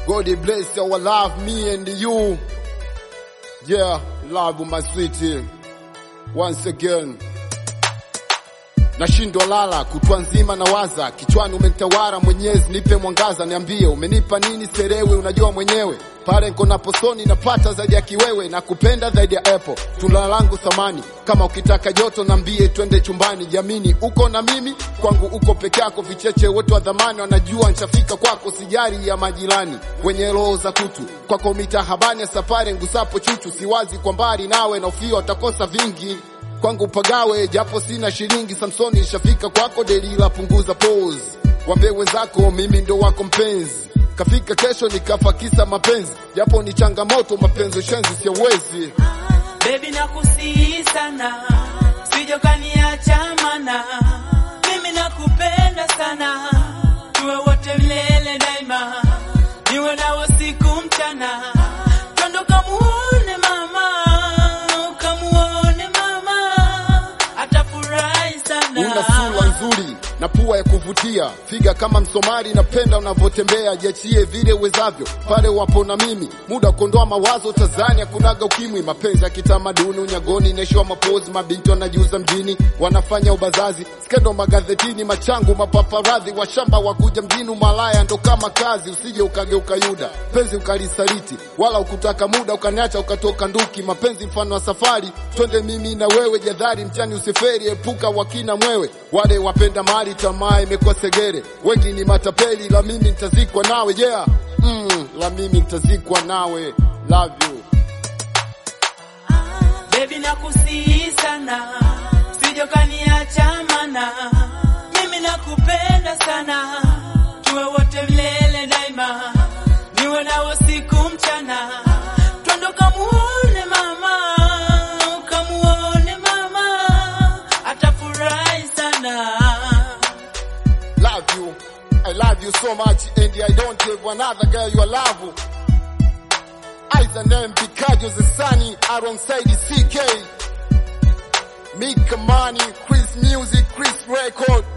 God bless our love, me and you. Yeah, love my sweetie. Once again. Nashindwa lala kutwa nzima na waza kichwani umenitawara Mwenyezi nipe mwangaza niambie umenipa nini serewe unajua mwenyewe pale nko na posoni napata zaidi ya kiwewe na kupenda zaidi ya apple tunda langu thamani kama ukitaka joto nambie twende chumbani jamini uko na mimi kwangu uko peke yako vicheche wote wa dhamani wanajua nshafika kwako sijari ya majirani wenye roho za kutu kwako mitahabani ya safari ngusapo chuchu siwazi kwa mbali nawe na ufio utakosa vingi kwangu pagawe japo sina shilingi Samsoni shafika kwako Delila punguza pose wambie wenzako mimi ndo wako mpenzi kafika kesho nikafa kisa mapenzi japo ni changamoto mapenzi shenzi siawezi Baby nakusihi sana, sije ukaniacha mana. Mimi nakupenda sana, tuwe wote milele daima, niwe nawe siku mchana. Twende ukamuone mama, ukamuone mama, atafurahi sana. una sura nzuri na pua ya kuvutia figa kama msomali napenda unavyotembea jiachie vile uwezavyo pale wapo na mimi muda wa kuondoa mawazo Tanzania kunaga ukimwi mapenzi ya kitamaduni unyagoni naishiwa mapozi mabinti wanajiuza mjini wanafanya ubazazi skendo magazetini machangu mapaparadhi washamba wakuja mjini umalaya ndo kama kazi usije ukageuka yuda penzi ukalisaliti wala ukutaka muda ukaniacha ukatoka nduki mapenzi mfano wa safari twende mimi na wewe jadhari mchani usiferi epuka wakina mwewe wale wapenda mali tamaa imekuwa segere wengi ni matapeli la mimi nitazikwa nawe yeah mm, la mimi nitazikwa nawe love you Baby nakusihi sana, sije ukaniacha mana. Mimi nakupenda sana, tuwe wote milele daima, niwe nawe siku mchana. Twende ukamuone mama, ukamuone mama, atafurahi sana. love you I love you so much and I don't have another girl you love Aiza name Pikajo the Sunny alongside CK Mika Money Chris Music Chris Record